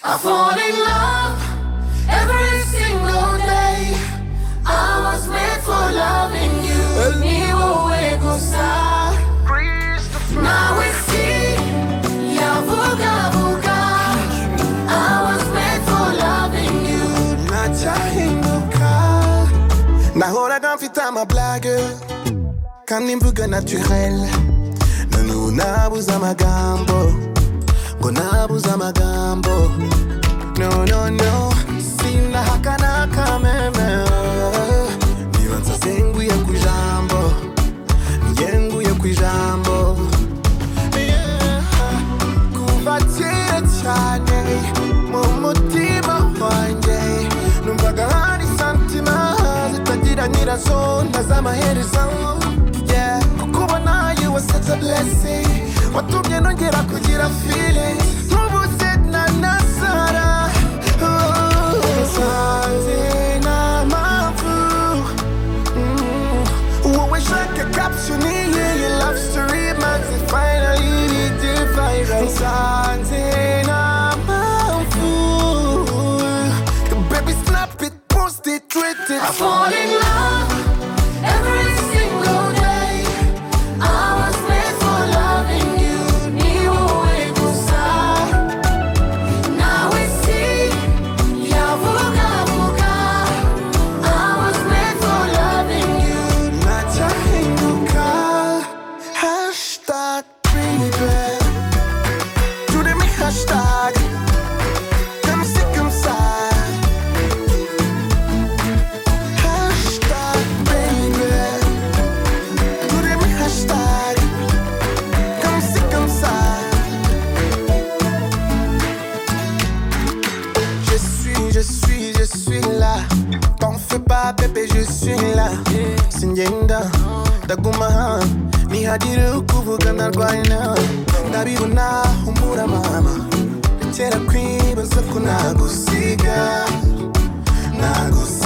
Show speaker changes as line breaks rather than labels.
I fall in love every single day. I was made for loving you. Niwowe gusa. Nawe si yavugavuga. I was made for loving you.
ntacyahinduka nahoraga mfite amablage kandi mvuga naturel none ubu nabuze amagambo ngo nabuze amagambo no no no sindahaka n'akameme niba nsasenguye ku ijambo ngenguye ku ijambo yeah. kuva kera cyane mu mutima wanjye numvaga hari santima zitagira nyirazo ntazamaherezo Yeah, kuko ubona you were such a blessing watumye nongera kugira feeling n'ubu se na nasara Oh, sanze nta mpamvu wowe shaka caption iyi iyi love story maze finally ni divine nsanze nta mpamvu baby snap it post it tweet it
I fall in love every single day. I was made for loving you. Niwowe gusa. Nawe si yavugavuga. I was made for loving you.
ntacyahinduka hashtag baby turi mi hashtag kamusi kamusa hashtag baby turi mi hashtag kamusi kamusa Je suis, je suis, je suis là. T'en fais pas, bébé, je suis là. Singenda, Daguma, ni hadiru kuvugana rwina. Ndabibona humura mama. Rekera kwibaza ko nagusiga, nagusiga.